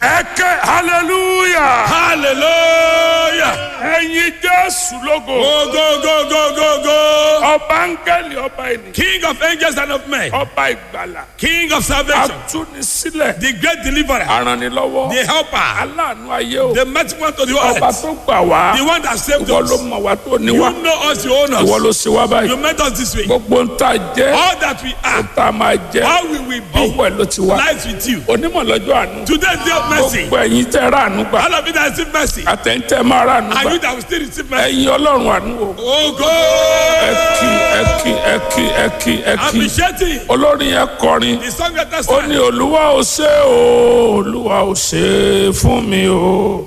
ẹ ké hallelujah Hallelujah. ẹyin jésù lógo Go, go, go, go, go, go. ọba áńgẹ́lì ọba ènìyàn King of angels and of men. ọba ìgbàlà King of salvation. atúnisílẹ̀ The great deliverer. aranilọ́wọ́ The helper. aláàánú ayé o The mighty one to the ọba earth. tó gbà wá The one that saved ìwọ ló us. mọ̀ wá tó ní You wá know us, you own ìwọ ló us. ṣe wá báyìí You met us this way. gbogbo ń tà jẹ́ All that we are, tá a máa jẹ́ how we will be, ọwọ́ ẹ̀ ló ti wá lies with you. onímọ̀ lọ́jọ́ àánú Today's day of mercy. gbogbo ẹ̀yin tẹ́ rà àánú gbà All of you that receive mercy. àtẹ̀yìntẹ́ máa rà àánú And gbà you that will still receive mercy. ẹ̀yin ọlọ́run àánú o Oh, go. ẹ kí ẹ kí ẹ kí ẹ kí ẹ kí Appreciating olórin yẹn kọrin the song that that's ó ní olúwa ò ṣe o olúwa ò ṣe fún mi o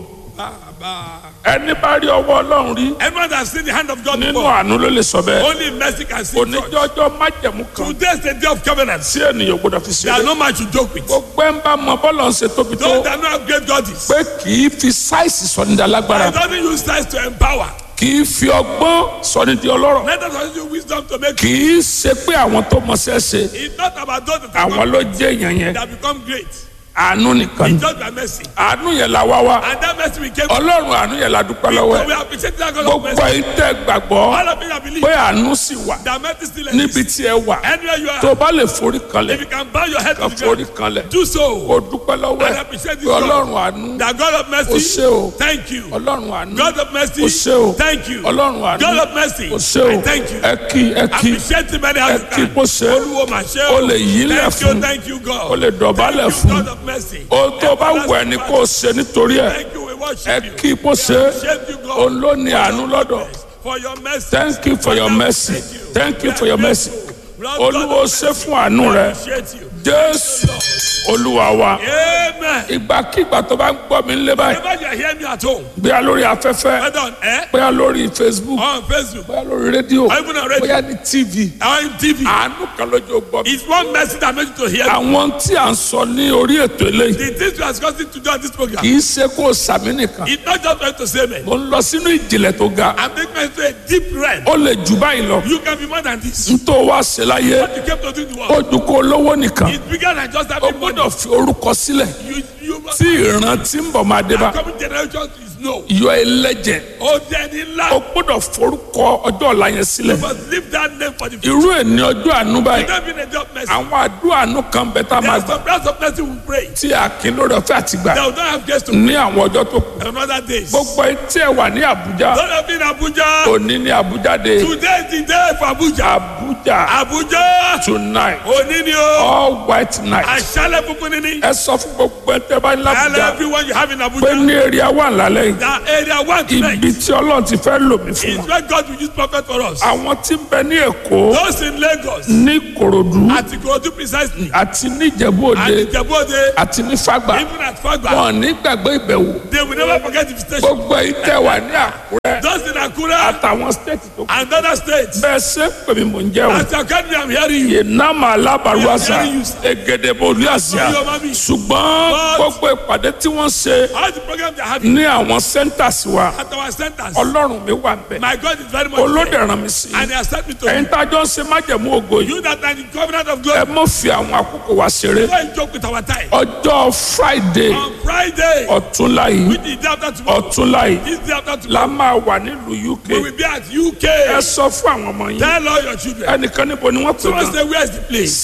ẹni bá rí ọwọ́ ọlọ́run rí Everyone that has seen the hand of God nínú before, àánú ló lè sọ bẹ́ẹ̀ only mercy can see God. oníjọ́jọ́ májẹ̀mú kan Today's the day of covenant. tí ènìyàn gbọdọ̀ fi There are ṣeré no man to joke with. gbogbo ẹ̀ ń bá mọ bọ́lọ̀ ń ṣe tóbi tó Those that know how great God is. pé kì í fi sáìsì sọ̀nìdà lágbára He doesn't use size to empower. kì í fi ọgbọ́n sọ̀nìdì ọlọ́rọ̀ Let us use wisdom to make kì í ṣe pé àwọn tó mọṣẹ́ ṣe It's not about those that, have àwọn ló jẹ́ èèyàn yẹn that become great. àánú nìkan ni It's just by mercy. àánú yẹn la wá wá And that mercy we came ọlọ́run àánú yẹn la dúpẹ́ lọ́wọ́ So we ẹ̀ appreciate that God of gbogbo mercy. yìí tẹ́ gbàgbọ́ All of you that believe pé àánú sì wà that mercy still níbi exists. tí ẹ wà Anywhere you tó are, o bá lè forí kanlẹ̀ if you can bow your head kan to the forí ground, kanlẹ̀ do so. kó o dúpẹ́ lọ́wọ́ And ẹ̀ appreciate pé this God. ọlọ́run àánú That God of o mercy, ṣé o thank you. ọlọ́run àánú God of mercy, o ṣé o thank you. ọlọ́run àánú God of mercy, o ṣé o I thank you. ẹ kí ẹ kí Appreciate him any ẹ how you kí can. kó ṣe Olúwo mà ṣe o lè yílẹ̀ Thank you, fún thank you, God. o lè dọ̀bálẹ̀ Thank you, fún God of mercy. o tó bá wù ẹ́ ni kó o ṣe nítorí ẹ̀ Thank you, we ẹ worship you. kí kó ṣe Appreciate you, God. òun ló ní àánú lọ́dọ̀ For your mercy. thank you for your mercy thank you for your mercy olúwo ṣe fún àánú rẹ Appreciate you. jésù olúwa wa Amen. ìgbàkigbà tó bá ń gbọ́ mi lé báyìí Whenever you are hearing me at home, bóyá lórí afẹ́fẹ́ whether on air bóyá lórí facebook or on Facebook bóyá lórí rédíò or even on radio bóyá ní tv or on TV, àánú kan lójú gbọ́ mi. it's one mercy that makes you to hear me. àwọn tí à ń sọ ní orí ètò eléyìí The things we are discussing today on this program, kì í ṣe kó o sàmì nìkan it's not just going to say me. mo ń lọ sínú ìjìnlẹ̀ tó ga I'm taking me to a deep realm. ó lè jù báyìí lọ You can be more than this. n tó wá ṣe láyé What you came to do in the ó world, ju kó lówó nìkan it's bigger than just ó having money. gbọ́dọ̀ fi orúkọ sílẹ̀ You, you must tí ìran tí ń bọ̀ máa dé bá coming generation is no. yọ ẹlẹ́jẹ̀ Oh, then in ó life, gbọ́dọ̀ forúkọ ọjọ́ ọ̀la yẹn sílẹ̀ you must leave that name for the future. irú ẹ̀ ní ọjọ́ àánú báyìí Don't be in a job mercy. àwọn àdúrà àánú kan bẹ tá a There máa are gbà some prayers of mercy we pray. tí a kì í lórí ọ̀fẹ́ àti gbà They will not have guests to ní àwọn ọjọ́ tó kù on other days. gbogbo etí ẹ̀ wà ní àbújá Don't have been Abuja. òní ní àbújá dé Today is the day for Abuja. àbújá Abuja. tonight Òní ni o. all white night Àṣálẹ̀ funfun ni ní. ẹ sọ fún gbogbo ẹ tẹ́ bá ní Tell àbújá everyone you have in pé Abuja. ní èrè wà lálẹ́ yìí That area one tonight ibi tí ọlọ́run ti fẹ́ lò mí fún is wọn where God will use prophet for us. àwọn tí ń bẹ ní èkó Those in Lagos, ní kòròdú at Ikorodu precisely, àti ní ìjẹ̀bú and òde Ijebode, àti ní fàgbà even at Fagba, wọn ní gbàgbé ìbẹ̀wò they will never forget the visitation. gbogbo yìí tẹ́ wà ní àkúrẹ́ Those in Akura àtàwọn stéètì tó kù and other states, bẹ́ẹ̀ ṣe ń pè mí mò ń jẹ́ o as your country, I'm hearing you. ìnáma alábàrúwàsà Very used. egedebo olùyàsíà Oyo mami. ṣùgbọ́n But- gbogbo ìpàdé tí wọ́n ṣe All the programs they're having ní àwọn centers wa at our centers, ọlọ́run mi wà bẹ́ẹ̀ my God is very much olóde there. ràn mí sí i And he has sent me to ẹ̀yin you. tá a jọ ń ṣe májẹ̀mú ògo yìí You that are in the covenant of ẹ glory, mọ̀ fi àwọn àkókò wa ṣeré don't joke with our time. ọjọ́ friday On Friday, ọ̀túnla yìí which is the day after tomorrow, ọ̀túnla yìí this day after tomorrow, la máa wà nílùú uk we will be at ẹ UK. sọ fún àwọn ọmọ yín Tell all your children. ẹnìkan níbo ni wọ́n pè Someone gan say, where's the place?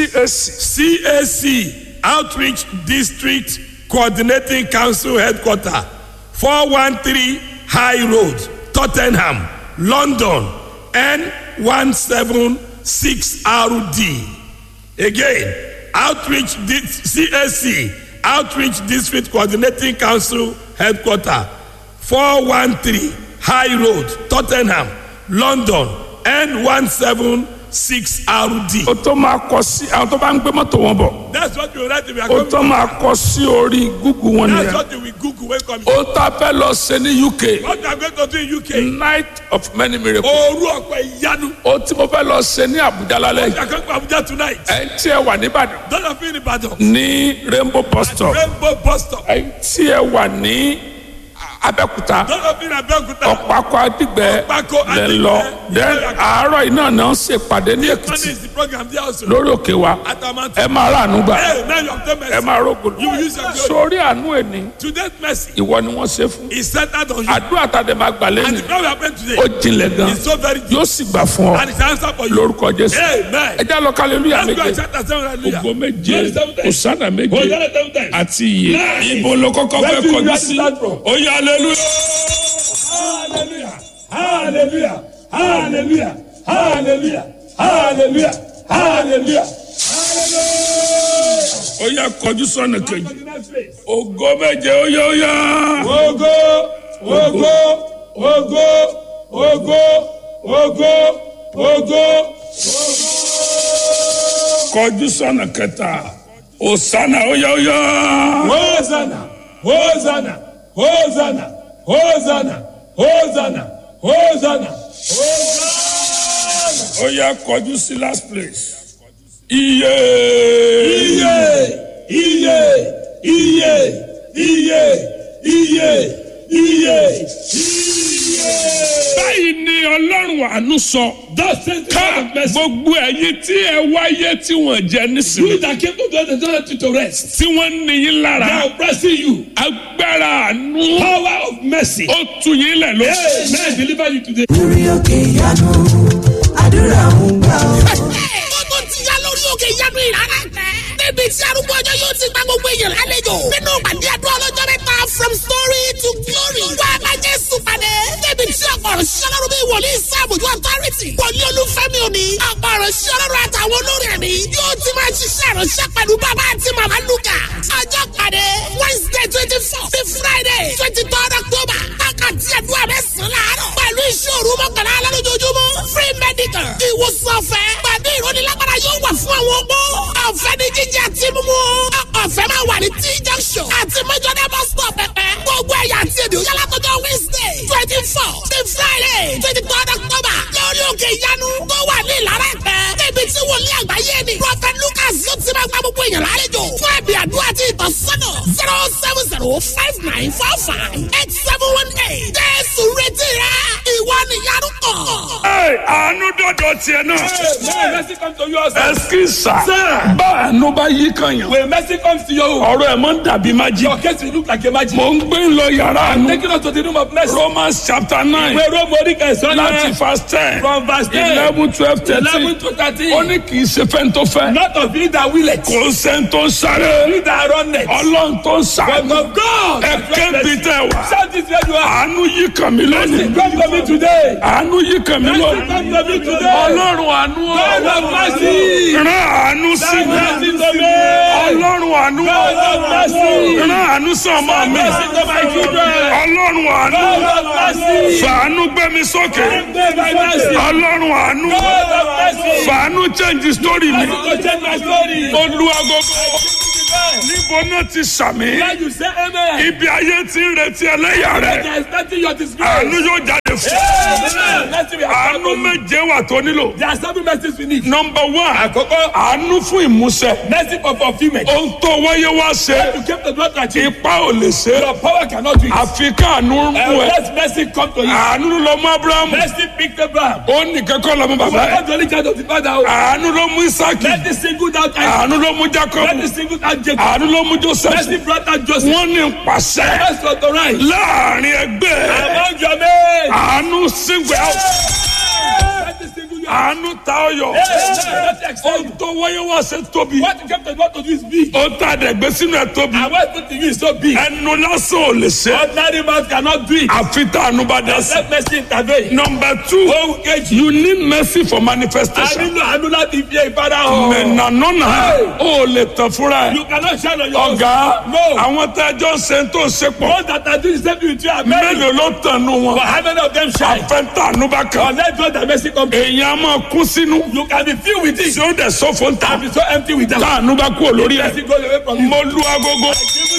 cac CAC, Outreach District Coordinating Council Headquarter, 413 High Road, Tottenham, London, N176RD. Again, Outreach Di- CAC, Outreach District Coordinating Council Headquarter, 413 High Road, Tottenham, London, N176RD. o tó máa kọ sí àwọn tó bá ń gbé mọ́tò wọn bọ̀ That's what you write if you are o coming. tó máa kọ sí orí google wọn That's nìyẹn what you will Google when coming. o tá a fẹ́ lọ ṣe ní uk What you are going to do in UK? night of many miracles Òru ọ̀pẹ ìyanu. o tí mo fẹ́ lọ ṣe ní abuja lálẹ́ You yìí are going to Abuja tonight. ẹ̀ ń tí ẹ wà nìbàdàn Don't have been in Ibadan. ní rainbow bus stop Rainbow bus stop. ẹ̀ ń tí ẹ wà ní abẹ́kúta Those of you in Abeokuta. ọ̀pákọ̀ adigbẹ́ Ọ̀pákọ̀ lẹ́ Adigbẹ́. lọ then àárọ̀ yìí náà náà ṣèpàdé ní Monday èkìtì is the program there also. lórí òkè wa At Amount. ẹ máa ráàánú gbà Hey, now you have done ẹ mercy. máa rógùn You use your glory. sórí àánú ẹni Today's mercy ìwọ ni wọ́n ṣe fún is centered on you. àdúrà tàdé máa gbà And lẹ́nu the prayer we are praying ó today jinlẹ̀ gan is so very deep. yóò sì gbà fún ọ And it's answer for you. lórúkọ jésù Amen. ẹ já lọ kálẹ́lúyà Let's go méje and chapter seven. Hallelujah. ògo méje Glory seven times. òsánà méje Hosanna seven times. àti iye ibo ló kọ́kọ́ Where fẹ́ do you kọjú like sí to start from? ó yá hallelujah. Hallelujah. Hallelujah. Hallelujah. Hallelujah. Hallelujah. Hallelujah. ó yá kọjú sọ́nà kejì To the next place. ògo méje ó yá ó yá. Ogo, ogo, ogo, ogo, ogo, ogo. kọjú sọ́nà kẹta òsánà ó yá ó yá. Hosanna, Hosanna, Hosanna, Hosanna, Hosanna, Hosanna, Hosanna. ó yá kọjú sí last place. iye. Iye, iye, iye, iye, iye, iye, iye. báyìí ni ọlọ́run àánú sọ. Thus says the ká God of mercy. gbogbo ẹ̀yin tí ẹ wáyé tí wọ́n jẹ nísìnyí. You that came to God and don't you to rest. tí wọ́n ní yín They lára. are oppressing you. agbára àánú. Power of mercy. ó tu yín lẹ̀ lóṣù. Amen. Deliver you today. lórí òkè ìyanu àdúrà ń gbà ọ́. ó tó ti yá lórí òkè ìyanu ìrara tẹ. níbi tí arúgbó ọjọ́ yóò ti gba gbogbo èèyàn lálejò. nínú ìpàdé àdúrà ọlọ́jọ́ mẹ́ta from story to glory. wá a bá jésù pàdé. níbi tí ọ̀pọ̀ ọ̀rọ̀ ṣiṣẹ́ lọ́rùn bíi wòlíì sáàbùjú authority. wòlíì olúfẹ́mi òní. ọ̀pọ̀ ọ̀rọ̀ ṣiṣẹ́ lọ́rùn àtàwọn olórin ẹ̀mí. yóò ti máa ṣiṣẹ́ ìránṣẹ́ pẹ̀lú bàbá àti màmá lukà. ọjọ́ pàdé wednesday twenty four sí friday twenty third october. wákàtí àdúrà mẹ́sàn-án láàárọ̀. pẹ̀lú ìṣòro mọ́kànlá alálójoojúmọ́. free medical. ìwòsàn ọ̀fẹ́. pẹ̀lú ìrónilágbára yóò wà fún àwọn ọgbó. ọ̀fẹ́ ní jíjẹ àti mímú. ọ̀fẹ́ máa wà ní t junction. àti mẹ́jọ́dá bus stop pẹ̀pẹ́. gbogbo ẹ̀yà àti èdè òyàlá tọjọ́ wednesday twenty four sí friday twenty third october. lórí òkè ìyanu tó wà ní ìlara ẹ̀pẹ́. níbi tí wòlíì àgbáyé ni. prophet lucas yóò ti máa gba gbogbo èèyàn lálejò. fún ẹ̀bì àdúrà àti ìtọ́sọ́nà zero seven zero five nine four five eight seven one eight. jésù retí rẹ ìwọ nìyanu kàn. Ẹ, àánú dọ̀dọ̀ tiẹ̀ náà. May mercy come to you also. ẹsikisa Sir. bá àánú bá yí kan yàn. When mercy comes to you, ọ̀rọ̀ ẹ̀ máa ń dàbí májí. your case will look like a magic. mo ń gbé lọ yàrá àánú. Taking us to the room of mercy. romans chapter nine Where Rome Mordecai is láti verse ten From verse 10. eleven twelve thirteen. eleven to thirteen. ó ní kì í ṣe fẹ́ni tó fẹ́. Not of you that will it. kò sẹ́ni tó ń sáré. You that run it. ọlọ́run tó ń But sàánú. of God. ẹ kébi tẹ wá. Shout this where you are. àánú yí kan mi lónìí. Come to me today. àánú yí kan mi Mercy lónìí. come to me today. ọlọ́run àánú o. God of mercy. rán àánú sí mi. Mercy to me. ọlọ́run àánú o. God of mercy. rán àánú sọmọ mi. Mercy to my children. ọlọ́run àánú. God of mercy. fàánú gbé mi sókè. God of mercy. ọlọ́run àánú. God of mercy. fàánú change story mi. To change my story. olúwagogo. níbo náà ti sàmì. When you say amen. ibi ayé ti ń retí ẹlẹ́yà rẹ̀. There is nothing your disgrace. àánú yóò jáde fún. Amen. Mercy will àánú happen. méje wà tó nílò. There are seven mercies we need. nọmba one Àkọ́kọ́, àánú fún ìmúṣẹ. mercy for fulfilment. ohun tó wáyé wá ṣe You came to God to achieve. ipa ò lè ṣe. Your power cannot do it. àfi káànú mú And ẹ. let mercy come to you. àánú ló mú abrahamu. Mercy picked Abraham. ó nìkan kọ́ lọ́mú You bàbá are ẹ̀. not the only child of the father. àánú ló mú isaki. Let the single out Isaac. àánú ló mú Let jacob. the single out Jacob. àánú ló mú joseph. Mercy brought out Joseph. wọ́n ní pàṣẹ Let's authorize. láàrin ẹgbẹ́ Among your men. àánú sígbẹ́ Let the single you out. àánú ta ọyọ. Let the excel ohun you. tó wáyé wá ṣe tóbi. What you came to God to do is big. ó ta dẹ̀gbẹ́ sínú ẹ̀ tóbi. And what put to you is so big. ẹnu lásán ò lè ṣe. Ordinary man cannot do it. àfi tá àánú bá dá sí. Let mercy intervene. number two Ohun kejì. you need mercy for A manifestation. nílò àánú láti fi ìfara hàn. mẹ̀nànánà ó lè tàn fúnra ẹ̀. You cannot shine on your own. ọ̀gá No. àwọn tẹ́jọ́ ń ṣe tó ń ṣe pọ̀ Those that are doing the same thing with you are many. mélòó ló tàn nù But wọn. how many of them shine? àfẹ́ntà àánú bá kàn. Unless God that mercy come. èèyàn á máa kú sínú. You can be filled with it. tí ó dẹ̀ sọ́fọ̀ ń ta. And be so empty with them. tá àánú bá kú olórí Mercy ẹ̀. goes away from you. mo lu agogo. Give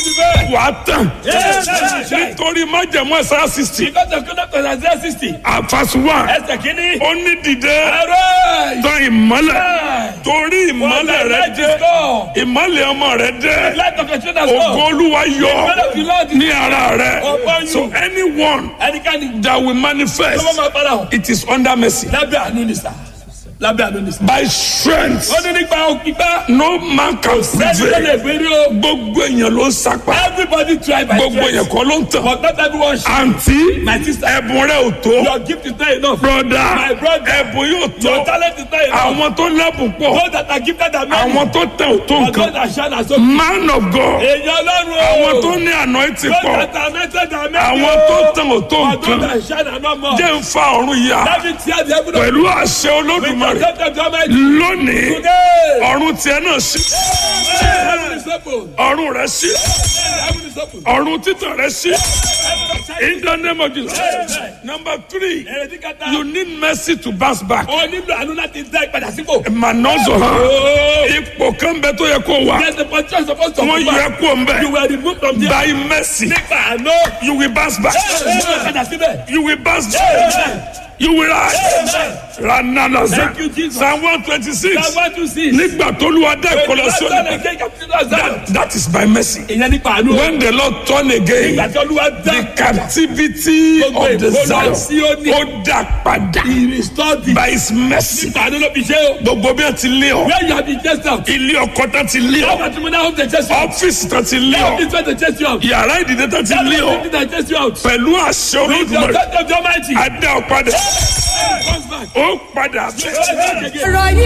the bed. wà á tàn Yes, let me shine. nítorí májẹ̀mú ẹ̀sán sixty Because of conduct of Isaiah 60. àfàsù one Ẹsẹ̀ kìíní. ó ní dìde Arise. tán ìmọ́lẹ̀ Shine. torí For ìmọ́lẹ̀ the rẹ light dé is gone. ìmọ́lẹ̀ ọmọ rẹ dé Light of your children has ògo gone. olúwa yọ Light of the Lord is ní ara rẹ Upon you. so anyone ẹnikẹ́ni that will tó bá manifest máa padà hàn. it is under mercy Lábẹ́ àánú ni sà. Lábẹ́ àánú ni sà. by strength Ó ní nípa òkìgbá. no man can Sẹ́ni tó lè prevail gbérí o. gbogbo èèyàn ló ń sapá Everybody try by gbogbo èèyàn strength. kọ́ ló ń tàn But not everyone should. àǹtí My sister. ẹ̀bùn rẹ ò tó Your gift is not enough. broda My brother. ẹ̀bùn yóò Your tó talent is not enough. àwọn tó lẹ́bùn pọ̀ Those that are gifted are many. àwọn tó tẹ̀ ò tó But those nǹkan that shine are so man of God Èèyàn Ọlọ́run o. àwọn tó ní anointing Those pọ̀ that are anointed are many. àwọn tó tẹ̀ ò tó But those nǹkan that shine are not more. jẹ́ ń fa ọ̀run yá Let me tear the heaven of pẹ̀lú àṣẹ with the olódùmarè concept of the Almighty. lónìí Today. ọ̀run tiẹ̀ náà sí Heaven is open. ọ̀run rẹ̀ sí Heaven is open. ọ̀run títàn rẹ̀ sí Heaven is open. in the name of Jesus number three Èrèdí kẹta. you need mercy to bounce back O nílò àánú láti dá ìpadà sípò. mànọ́zọ̀ hàn Oh. ipò kan bẹ tó yẹ kó wà Yes, the position is supposed to wọ́n be yẹ back. kó ń bẹ You were removed from there. by mercy Nípa àánú. you will bounce back Nípa ìpadà síbẹ̀. you will bounce back you will rise rananaza Thank you, Jesus. psalm one twenty six Psalm one two six. nígbà tó lu adá ìkọlọ sí Ìgbà òní tó lè ké captivity Zion. that is by mercy Ìyẹn nípa àánú. when the lord turn again Ìgbà tí Olúwa dá the captivity Gbogbo of the ìkólọ zion Síónì. ó dá padà He restored the. by his mercy Nípa àánú ló fi ṣe o. gbogbo bí wọn ti lé ọ Where you have been chased out. ilé ọkọ tán ti lé How ọ much money have they chased you out? ọfíìsì tán ti lé How ọ much money they chased you out? yàrá ìdílé tán ti lé ọ How much chased you out? pẹ̀lú àṣẹ With the olódùmarè authority of the Almighty. adá ọ padà Comes back. ó padà bẹ́ẹ̀. Comes back again. ọ̀rọ̀ yìí